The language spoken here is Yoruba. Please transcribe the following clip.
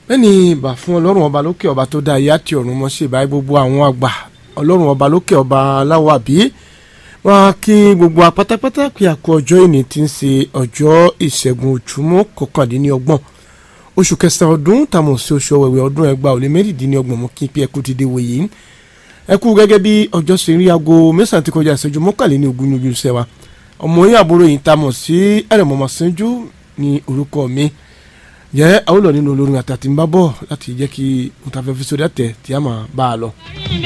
bẹ́ẹ̀ni ìbà fún ọlọ́run ọba lókè ọba tó dá ayé àti ọ̀run mọ́ ṣe ìbáyé gbogbo àwọn àgbà ọlọ́run ọba lókè ọba aláwọ̀ àbí wọn kí gbogbo apátápátá pé àkó ọjọ́ ìní ti ń ṣe ọjọ́ ìṣẹ́gun òjúmọ́ kọkàndínlọ́gbọ̀n oṣù kẹsàn-án ọdún tàmọ̀ sí oṣù ọ̀wẹ̀wẹ̀ ọdún ẹgbàá ò lé mẹ́rìndínlọ́gbọ̀n mú kí n pé ẹkú ti dé wòye ẹ kú gẹ́gẹ́ bí ọjọ́ ṣe rí aago mẹ́sàn-án ti kọjá ìṣẹ́jú mọ́kànléní ogún ní ojúṣe wa ọmọ yín àbúrò yìí tàmọ̀ sí ẹ̀rẹ̀mọ̀mọ̀ sẹ́jú ní orúkọ mi jẹ́ àwọn olùlọ nínú olórin àtàtì ń bá bọ̀ láti jẹ́ kí n ta fẹ́ fi sórí àtẹ̀ tí a máa bá a lọ.